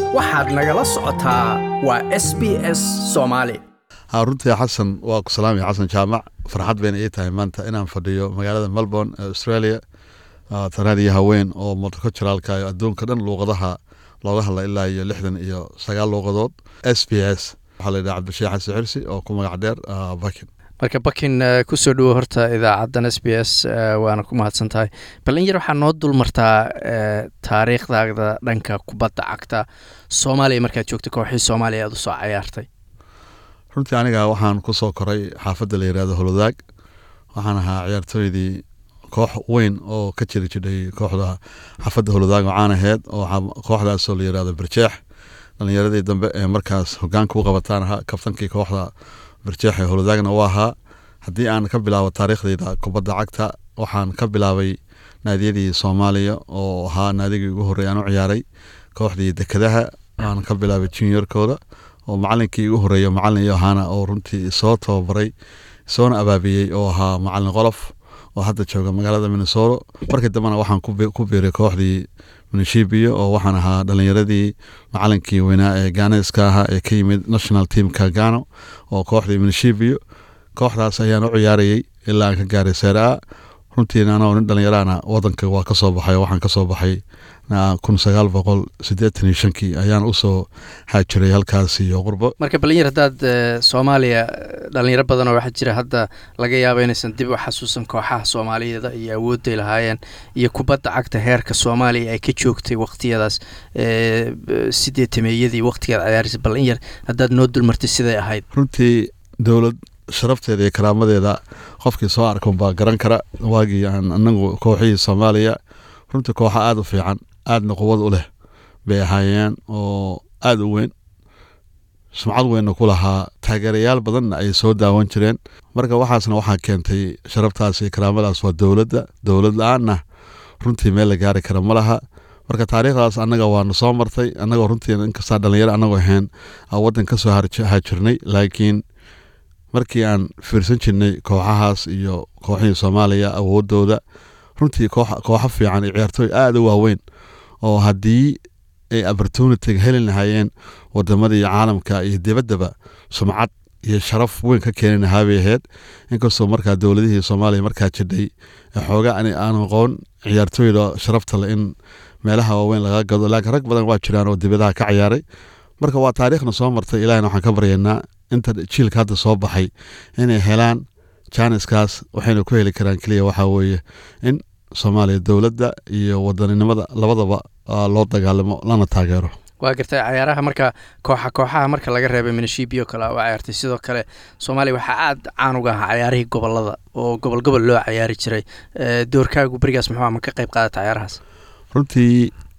waxaad nagala socotaa waa s b s soomaali runtii xasan waa ku salaamaya xasan jaamac farxad bayna ii tahay maanta inaan fadhiyo magaalada melbourne ee australia tanaan iyo haween oo multiculturalka iyo adduunka dhan luuqadaha looga hadla ilaa iyo lixdan iyo sagaal luuqadood s b s waxaa la yidhaha cabdisheekh xasan xirsi oo ku magac dheer bakin marka bakin kusoo dhowo horta idaacaddan s b s waana ku mahadsan tahay bal in yar waxaa noo dul martaa taariikhdaada dhanka kubadda cagta soomaaliya markaad joogta kooxii soomaaliya aad usoo cayaartay runtii aniga waxaan ku soo koray xaafadda la yihahdo holodaag waxaan ahaa ciyaartooydii koox weyn oo ka jiri jidhay kooxda xaafadda holodaag oo caan aheyd oo kooxdaasoo la yihahdo barjeex dhalinyaradii dambe ee markaas hogaanka u qabataan ahaa kabtankii kooxda barjeex ee holodaagna u ahaa haddii aan ka bilaabo taariikhdayda kubadda cagta waxaan ka bilaabay naadiyadii soomaaliya oo ahaa naadigii ugu horrey aan u ciyaaray kooxdii dekadaha aan ka bilaabay juniorkooda oo macalinkii igu horeeya macalin iyo ahaana oo runtii soo tababaray soona abaabiyey oo ahaa macalin qolof oo hadda jooga magaalada minnesota markii dambena waxaan ku biiray kooxdii minishibiyo oo waxaan ahaa dhalinyaradii macalinkii weynaa ee ganeska ahaa ee ka yimid national teamka gano oo kooxdii minishibiyo kooxdaas ayaan u ciyaarayey ilaa aan ka gaaray seera runtiina anoo nin dhalinyaraana wadanka waa kasoo baxay waxaan kasoo baxay kun sagaal boqol sideetan iyo shankii ayaan usoo haajiray halkaas iyo qurbo marka balinyar haddaad soomaaliya dhalinyaro badan oo waxaa jira hadda laga yaaba inaysan dib u xasuusan kooxaha soomaaliyeeda iyo awoodday lahaayeen iyo kubadda cagta heerka soomaaliya ay ka joogtay waqtiyadaas sideetameeyadii waqtigaad ciyaarisa bal in yar haddaad noo dulmartay siday ahayd runtii dowlad sharafteeda iyo karaamadeeda qofkii soo arkan baa garan kara waagii aan anagu kooxihii soomaaliya runtii kooxa aada u fiican aadna quwad u leh bay ahaayeen oo aada u weyn sumcad weynna ku lahaa taageerayaal badanna ay soo daawan jireen marka waxaasna waxaa keentay sharaftaas iyo karaamadaas waa dowladda dowlad la-aanna runtii meel la gaari kara ma laha marka taariikhdaas annaga waana soo martay annagoo runtii inkastaa dhalinyaro annagoo ahayn waddan ka soo haajirnay laakiin markii aan fiirsan jirnay kooxahaas iyo kooxihii soomaaliya awoodooda runtii kooxo fiican iyo ciyaartooy aada u waaweyn oo haddii ay opportunitiga heli lahaayeen wadamadii caalamka iyo dibaddaba sumcad iyo sharaf weyn ka keeni lahaa bay ahayd inkastoo markaa dowladihii soomaaliya markaa jidhay xooga aan aqoon ciyaartooyda sharafta le in meelaha waaweyn laga gado laakiin rag badan waa jiraan oo dibadaha ka ciyaaray marka waa taariikhna soo martay ilahina waxaan ka baryaynaa inta jiilka hadda soo baxay inay helaan jaaniskaas waxayna ku heli karaan keliya waxaa weeye in soomaaliya dowladda iyo wadaninimada labadaba loo dagaalamo lana taageero waa gartay cayaaraha marka kooxa kooxaha marka laga reebay minishibiyo kale oo cayaartay sidoo kale soomaaliya waxaa aada caan uga ahaa cayaarihii gobolada oo gobol gobol loo cayaari jiray doorkaagu berigaas muxuu ma ka qayb qaadata cayaarahaas runtii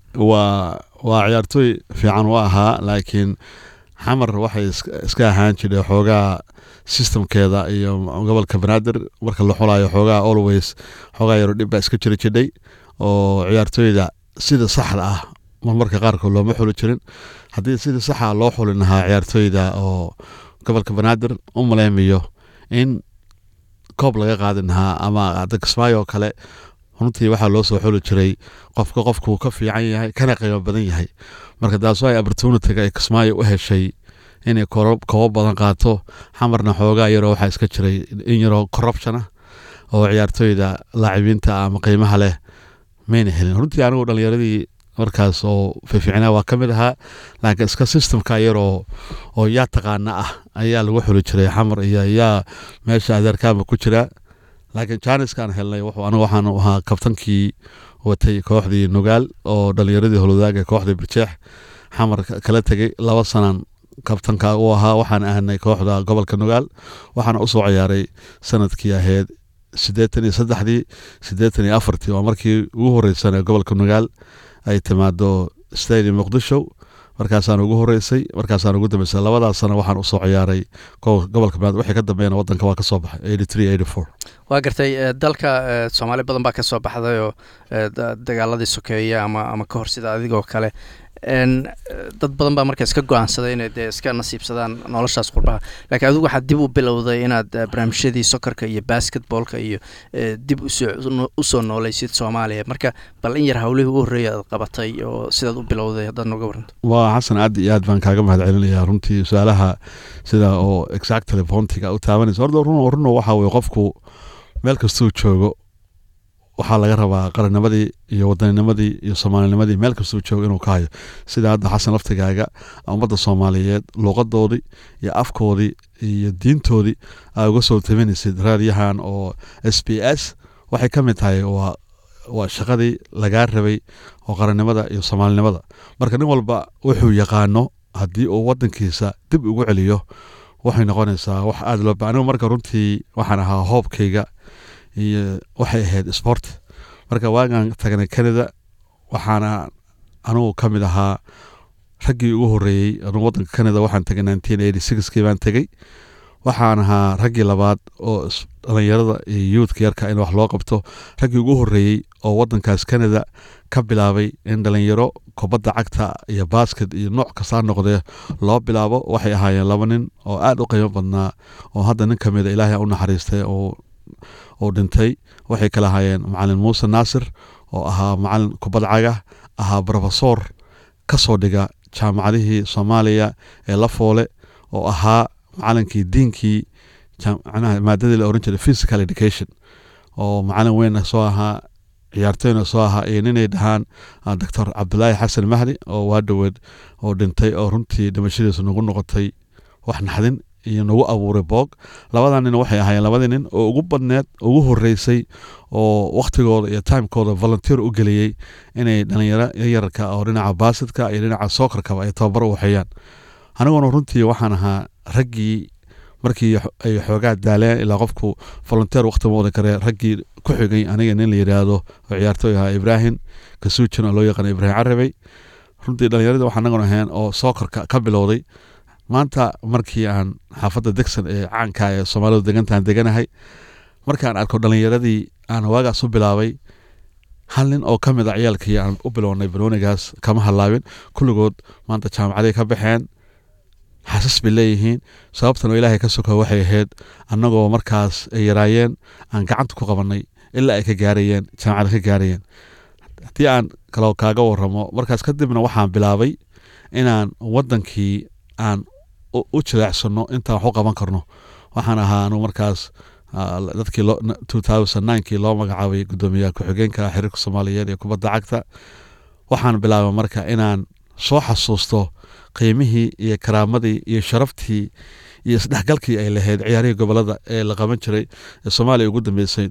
waa waa ciyaartooy fiican u ahaa laakiin xamar waxay iska ahaan jidhay xoogaa systemkeeda iyo gobolka banaadir marka la xulayo xoogaa always xoogaa yaro dhib baa iska jiri jidhay oo ciyaartooyda sida saxda ah marmarka qaarkood looma xuli jirin haddii sida saxa loo xulin lahaa ciyaartooyda oo gobolka banaadir u maleymayo in koob laga qaadin lahaa ama kismaayo kale runtii waxaa loo soo xuli jiray qofka qofkuu ka fiican yahay kana qiimo badan yahay marka taas ay opportunitiga ay kismaayo u heshay inay koobo badan qaato xamarna xoogaa yaroo waxaa iska jiray in yaroo corruption ah oo ciyaartooyda laacibiinta ama qiimaha leh mayna helin runtii anigu dhalinyaradii markaas oo fiificnaa waa ka mid ahaa laakiin iska systemka yaroo oo yaa taqaana ah ayaa lagu xuli jiray xamar iyo yaa meesha adeerkaama ku jira laakiin janiskaan helnay anigu waxaan ahaa kabtankii watay kooxdii nugaal oo dhalinyaradii holodaaga kooxdii birjeex xamar kala tegay laba sanan kabtanka u ahaa waxaan ahnay kooxda gobolka nugaal waxaana usoo ciyaaray sanadkii ahayd siddeetan iyo saddexdii siddeetan iyo afartii waa markii ugu horreysana gobolka nugaal ay timaado stadium muqdisho markaasaan ugu horeysay markaasaan ugu dambeysay labadaas sana waxaan usoo ciyaaray gobolka banaadir wixii ka dambeeyana wadanka waa ka soo baxay eighty three eighty four waa gartay dalka soomaali badan baa ka soo baxday oo dagaaladii sokeeye ama ama ka hor sida adigoo kale dad badan baa marka iska go-aansaday inay dee iska nasiibsadaan noloshaas qurbaha laakiin adigu waxaad dib u bilowday inaad barnaamijyadii sokorka iyo basketboolka iyo dib usoo nooleysid soomaaliya marka bal in yar hawlihii u horreeya aad qabatay oo sidaad u bilowday haddaad nooga waranto waa xasan aad iyo aad baan kaaga mahad celinayaa runtii su-aalaha sida oo exactly pontiga u taabanaysa horta run runo waxa weye qofku meel kastuu joogo waxaa laga rabaa qarannimadii iyo wadanninimadii iyo soomaalinimadii meel kastuu joogo inuu ka hayo sida hadda xasan laftigaaga ummadda soomaaliyeed luuqadoodii iyo afkoodii iyo diintoodii aa uga soo tabinaysid raadiyahan oo s b s waxay ka mid tahay waa waa shaqadii lagaa rabay oo qarannimada iyo soomaalinimada marka nin walba wuxuu yaqaano haddii uu wadankiisa dib ugu celiyo waxay noqonaysaa wax aada loo ba anigu marka runtii waxaan ahaa hoobkayga iyo waxay ahayd sport marka waagaan tagnay canada waxaana anugu ka mid ahaa raggii ugu horeeyey anugu wadanka canada waxaan tagay nineteen eighty sixkii baan tegey waxaan ahaa raggii labaad oo dhalinyarada iyo youthka yarka in wax loo qabto raggii ugu horeeyey oo wadankaas canada ka bilaabay in dhalinyaro kubadda cagta iyo basket iyo nooc kastaa noqdee loo bilaabo waxay ahaayeen laba nin oo aada u qiimo badnaa oo hadda nin ka mida ilaahay u naxariistay oo uu dhintay waxay kala ahaayeen macalin muuse naasir oo ahaa macalin kubad caga ahaa brofesor ka soo dhiga jaamacadihii soomaaliya ee lafoole oo ahaa macalinkii diinkii maadadii la oran jiray physical education oo macalin weyn soo ahaa ciyaartooyna soo ahaa iyo ninay dhahaan doctor cabdulaahi xasan mahdi oo waa dhoweed oo dhintay oo runtii dhimashadiisu nagu noqotay wax naxdin iyo nagu abuuray boog labadaa nin waxay ahaayeen labadii nin oo ugu badneed ugu horeysay oo wakhtigooda iyo timekooda volunteer u geliyey inay dhalinyaro yararka oo dhinaca baasidka iyo dhinaca sookarkaba ay tababar u waxeeyaan aniguna runtii waxaan ahaa raggii markii ay xoogaa daaleen ilaa qofku volunteer wakhti ma wada karee raggii ku xigay aniga nin la yidhaahdo oo ciyaartooy ahaa ibraahim kasuujin oo loo yaqaana ibraahim carabey runtii dhalinyaradii waxaan anaguna ahayn oo sookarka ka bilowday maanta markii aan xaafadda degson ee caanka ee soomaalidu degantaan deganahay markaan arko dhalinyaradii aan waagaas u bilaabay hal nin oo ka mid a ciyaalkii aan u bilownay banoonigaas kama hallaabin kulligood maanta jaamacaday ka baxeen xasas bay leeyihiin sababtan oo ilaahay ka soka waxay ahayd annagoo markaas ay yaraayeen aan gacanta ku qabannay ilaa ay ka gaarayeen jaamacada ka gaarayeen haddii aan kaloo kaaga waramo markaas kadibna waxaan bilaabay inaan wadankii aan u jileecsano intaan wax u qaban karno waxaan ahaa anugu markaas dadkii kii loo magacaabay gudoomiyaha ku-xigeenka xiriirka soomaaliyeed ee kubadda cagta waxaan bilaabay marka inaan soo xasuusto qiimihii iyo karaamadii iyo sharaftii iyo isdhexgalkii ay lahayd ciyaarihii gobolada ee la qaban jiray ee soomaaliya ugu dambeysay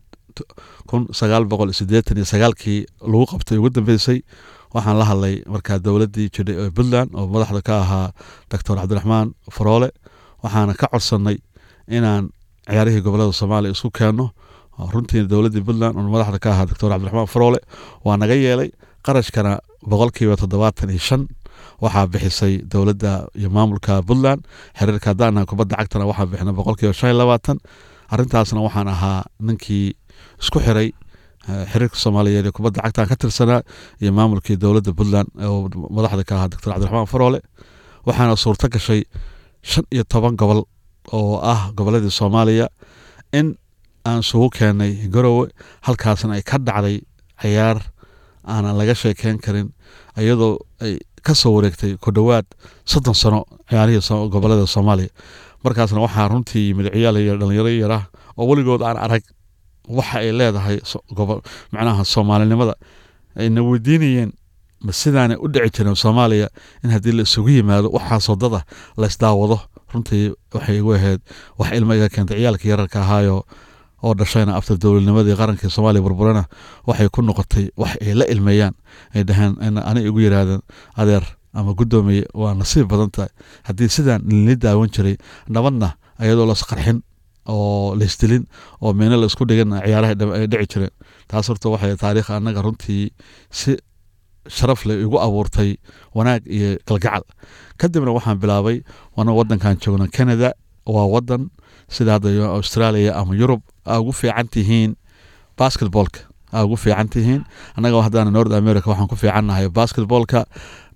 kun sagaal boqol sideetan iyo sagaalkii lagu qabtay ugu dambeysay waxaan la hadlay markaa dowladdii jidhay ee puntland oo madaxda ka ahaa doctor cabdiraxmaan faroole waxaana ka codsannay inaan ciyaarihii gobolada soomaaliya isku keenno runtii dowladdii puntland oo madaxda ka ahaa doctor cabdiraxmaan faroole waa naga yeelay qarashkana boqolkiiba toddobaatan iyo shan waxaa bixisay dowladda iyo maamulka puntland xiriirka haddaan kubadda cagtana waxaa bixina boqolkiiba shan iyo labaatan arrintaasna waxaan ahaa ninkii isku xiray xiriirka soomaaliyeed ee kubadda cagtaan ka tirsanaa iyo maamulkii dowladda puntland oo madaxda ka ahaa doctor cabdiraxmaan faroole waxaana suurto gashay shan iyo toban gobol oo ah goboladii soomaaliya in aan isugu keenay garowe halkaasna ay ka dhacday ciyaar aanan laga sheekeyn karin iyadoo ay ka soo wareegtay ku dhowaad soddon sano ciyaarihii gobolada soomaaliya markaasna waxaa runtii yimid ciyaal iyo dhalinyaro yarah oo weligood aan arag waxa ay leedahay macnaha soomaalinimada ayna weydiinayeen ma sidaanay u dhici jireen soomaaliya in haddii la isugu yimaado waxaasoo dada laysdaawado runtii waxay igu ahayd wax ilmo iga keentay ciyaalkii yararka ahaayo oo dhashayna after dowladnimadii qarankii soomaaliya burburana waxay ku noqotay wax ay la ilmeeyaan ay dhaheen ani igu yiraahdeen adeer ama guddoomiye waa nasiib badan tahay haddii sidaan lili daawan jiray nabadna iyadoo lasqarxin oo laisdilin oo meeno laisku dhigan ciyaaraha ay dhici jireen taas horta waxay taariikh annaga runtii si sharaf leh igu abuurtay wanaag iyo galgacal kadibna waxaan bilaabay wana wadankan joogno canada waa wadan sida hadda australia ama yurub aa ugu fiican tihiin basketbolka aa ugu fiican tihiin annaga haddana north america waxaan ku fiicannahay basketbolka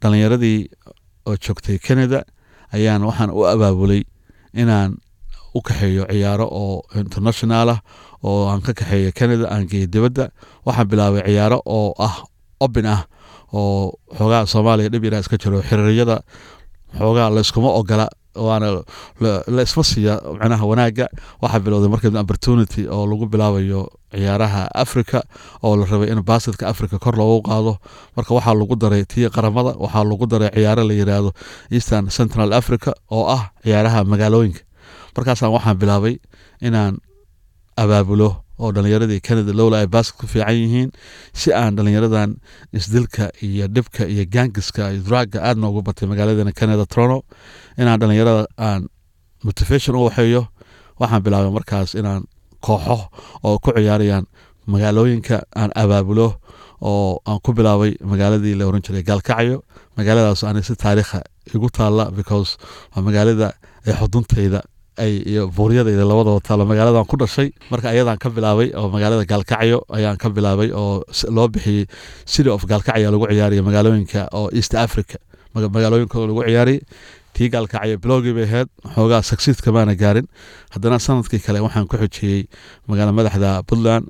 dhalinyaradii oo joogtay canada ayaan waxaan u abaabulay inaan u kaxeeyo ciyaaro oo international ah oo aan ka kaxeeyo canada aan geeyo dibadda waxaan bilaabay ciyaaro oo ah obin ah oo xoogaa soomaaliya dhib yaraa iska jiro xiriiryada xoogaa layskuma ogola waana la isma siiya macnaha wanaagga waxaa bilowday markeed opportunity oo lagu bilaabayo ciyaaraha africa oo la rabay in baasidka africa kor loogu qaado marka waxaa lagu daray tii qaramada waxaa lagu daray ciyaaro la yiraahdo eastern central africa oo ah ciyaaraha magaalooyinka markaasaan waxaan bilaabay inaan abaabulo oo dhalinyaradii canada lowla ay baasket ku fiican yihiin si aan dhalinyaradan isdilka iyo dhibka iyo gaangiska iyo draaga aad noogu batay magaaladeena canada trono inaan dhalinyarada aan motivation u waxeeyo waxaan bilaabay markaas inaan kooxo oo ku ciyaarayaan magaalooyinka aan abaabulo oo aan ku bilaabay magaaladii la oran jiray gaalkacyo magaaladaas ani si taariikha igu taalla because waa magaalada ee xuduntayda ay iyo buuryadayda labadaba taalo magaaladan ku dhashay marka ayadaan ka bilaabay oo magaalada gaalkacyo ayaan ka bilaabay oo loo bixiyey city of gaalkacyo lagu ciyaariya magaalooyinka oo east africa magaalooyinka lagu ciyaariyay tii gaalkacyo bilowgii bay ahayd xoogaa succeedka maana gaarin haddana sanadkii kale waxaan ku xojiyey magaala madaxda puntland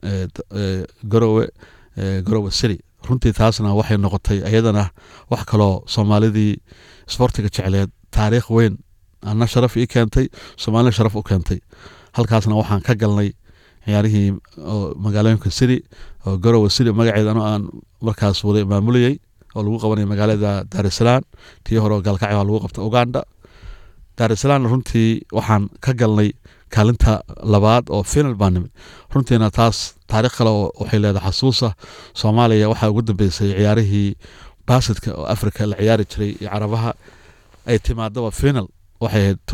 garowe garowe city runtii taasna waxay noqotay ayadana wax kaloo soomaalidii sbortiga jecleed taariikh weyn ana sharaf ii keentay soomaalina sharaf u keentay halkaasna waxaan ka galnay ciyaarihii magaalooyinka city oo garowe city magaceeda ano aan markaas waday maamulayey oo lagu qabanaya magaalada daarisalaam tii hore gaalkacyo lagu qabta uganda daarisalaamna runtii waxaan ka galnay kaalinta labaad oo final baa nimid runtiina taas taarikh kale waxay leedahay xasuusa soomaaliya waxaa ugu dambeysay ciyaarihii baasidka oo africa la ciyaari jiray iyo carabaha ay timaadaba final waxay ahayd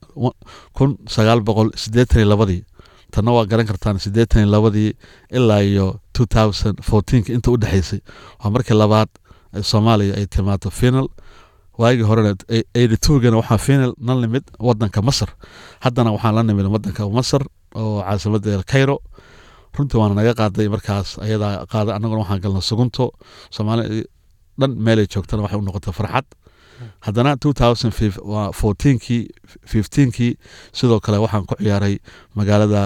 kun sagaal boqol sideetan iyo labadii tanna waa garan kartaan sideetan iyo labadii ilaa iyo two thousand fourteenka inta u dhexeysay waa markii labaad soomaaliya ay timaado final waagii horena eighty twogana waxaa final na nimid wadanka masar haddana waxaan la nimid wadanka masar oo caasimadda cairo runtii waana naga qaaday markaas ayadaa qaaday annaguna waxaan galna sugunto soomaali dhan meelay joogtana waxay u noqotay farxad haddana two thousand fourteenkii fifteenkii sidoo kale waxaan ku ciyaaray magaalada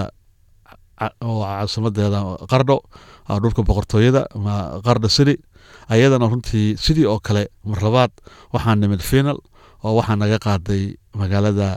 oo caasimadeeda qardho dhulka boqortooyada qardho city ayadana runtii sidii oo kale mar labaad waxaan nimid final oo waxaa naga qaaday magaalada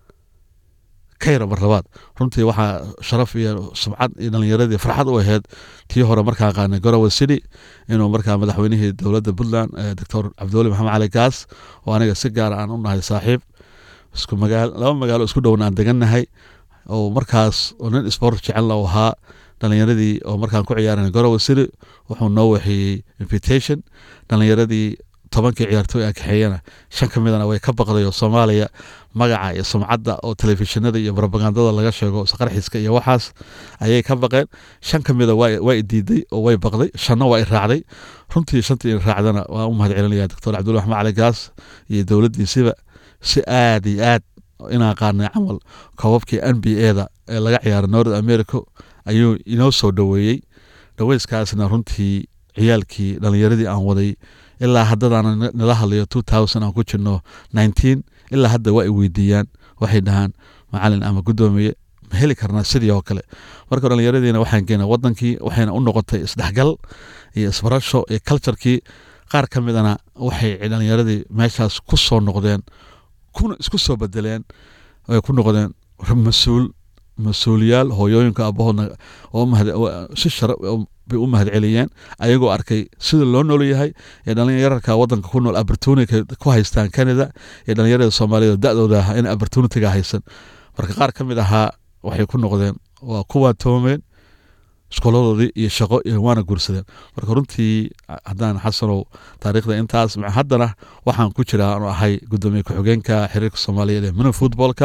kayra mar labaad runtii waxaa sharaf iyo sumcad iyo dhalinyaradii farxad u ahayd tii hore markaan qaanay garowe city inuu markaa madaxweynihii dowladda puntland doctor cabdiweli maxamed cali gaas oo aniga si gaara aan u nahay saaxiib isku magaal laba magaalo isku dhowna aan degannahay oo markaas oo nin sport jecelna u ahaa dhalinyaradii oo markaan ku ciyaaran garowe city wuxuu noo waxeeyey invitation dhalinyaradii tobankii ciyaartooy aan kaxeeyana shan ka midana way ka baqday oo soomaaliya magaca iyo sumcadda oo telefishinada iyo robagandada laga sheego isqarxiska iyo waxaas ayay ka baqeen shan ka mida waa i diiday oo way baqday shanna waa i raacday runtii shantii i raacdana waan u mahad celinaya doctor cabdulla axmed cali gaas iyo dowladdiisiba si aad iyo aad inaan qaanay camal koobabkii n b a da ee laga ciyaara north america ayuu inoo soo dhoweeyey dhaweyskaasna runtii ciyaalkii dhalinyaradii aan waday ilaa haddadaan nala hadlayo two thousand aan ku jirno nineteen ilaa hadda waa ay weydiiyaan waxay dhahaan macalin ama guddoomiye ma heli karnaa sidii oo kale marka dhallinyaradiina waxaan geena wadankii waxayna u noqotay isdhexgal iyo isbarasho iyo culturekii qaar ka midana waxay dhallinyaradii meeshaas ku soo noqdeen kuna isku soo bedeleen ay ku noqdeen mas-uul mas-uuliyaal hooyooyinka abahoodna si shara bay u mahad celiyeen ayagoo arkay sida loo nool yahay ee dhalinyararka wadanka ku nool opportunity ku haystaan canada iyo dhalinyarada soomaaliyed da-dooda ahaa in opportunityga haysan marka qaar ka mid ahaa waxay ku noqdeen waa kuwaa toomeen iskooladoodii iyo shaqo iyo waana guursadeen marka runtii haddaan xasanow taariikhda intaas haddana waxaan ku jiraa aanu ahay guddoomiye ku-xigeenka xiriirka soomaaliyeed ee mini footballka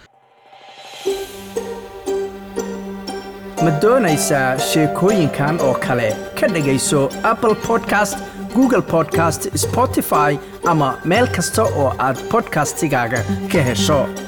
ma doonaysaa sheekooyinkan oo kale ka dhegayso apple podcast google podcast spotify ama meel kasta oo aad bodkastigaaga ka hesho